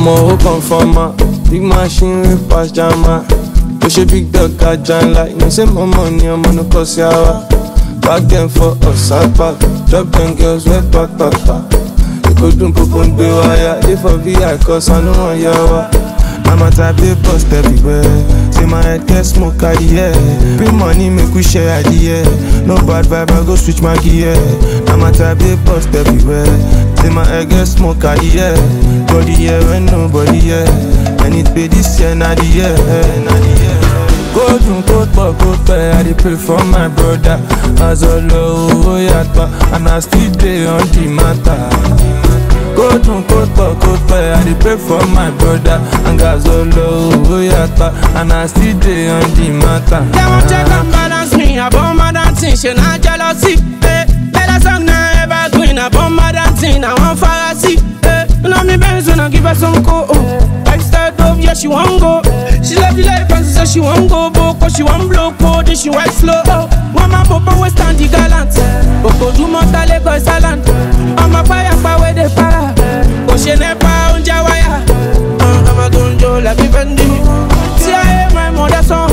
ọmọ ó kàn fọmọ big machine wey pass jama ó ṣe big dog ajá ńlá you say mọ́mọ́ ni ọmọ ní kò sí àwa back dem for ọ̀sápá drop dem girls wey pàpàpà èkó dùn púpọ̀ ń gbé wáyà dey for vi cause I no wan yá wa. I'm a type they bust everywhere. Say my head get smoke at the air. Bring money, make we share at the air. No bad vibe, I go switch my gear. I'm a type they bust everywhere. Say my head get smoke at the air. Body here when nobody here. And it pay this year, not the year, not the year. Go dun kó pọ̀ kó pẹ́, I dey pray for my brother. Azọlọ owó yàtọ̀, and I still dey on the matter. Go dun kó pọ̀ kó pẹ́, I dey pray for my brother. And Azọlọ owó yàtọ̀, and I still dey on the matter. They won't check and balance me. I bomb my dancing, she not jealousy. Eh. Better song now evergreen. I bomb my dancing, I want fantasy. Eh. You know me Benz when I give her some co. Lifestyle dope, yeah she want go. She love the life and she say she want go boko. She want blow code, then she white slow. Oh. One man popo we stand the gallant. Boko do mota Lagos island. I'm a fire power they para. Go she nepa unja wire. Uh, I'm a gunjo like me Fendi. See I hear my mother song.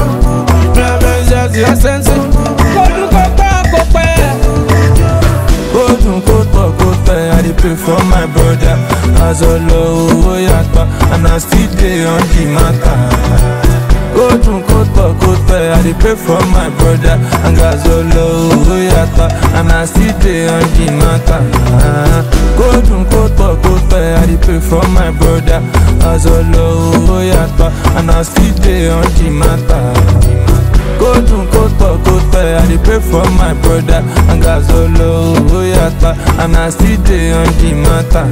Go dun kó pọ̀ kó pẹ́, I dey pray for my brother. Azọlọ owó yàtọ̀, and I still dey on the matter. Go dun kó pọ̀ kó pẹ́, I dey pray for my brother. And Azọlọ owó yàtọ̀, and I still dey on the matter. Go dun kó pọ̀ kó pẹ́, I dey pray for my brother. Azọlọ owó yàtọ̀, and I still dey on the matter. Go dun kó pọ̀ kó pẹ́, I dey pray for my brother. And Azọlọ owó yàtọ̀, and I still dey on the matter.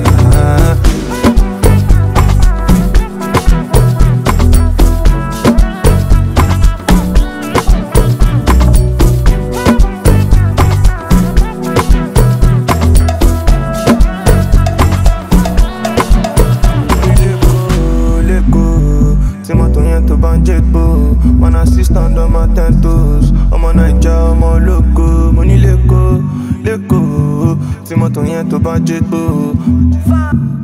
lẹ́kọ̀ọ́ tí mọ́tò yẹn tó bá ń jẹ́gbó one assistant on my ten toes ọmọ naija ọmọ ológo mo ní lẹ́kọ̀ọ́ lẹ́kọ̀ọ́ tí mọ́tò yẹn tó bá ń jẹ́gbó.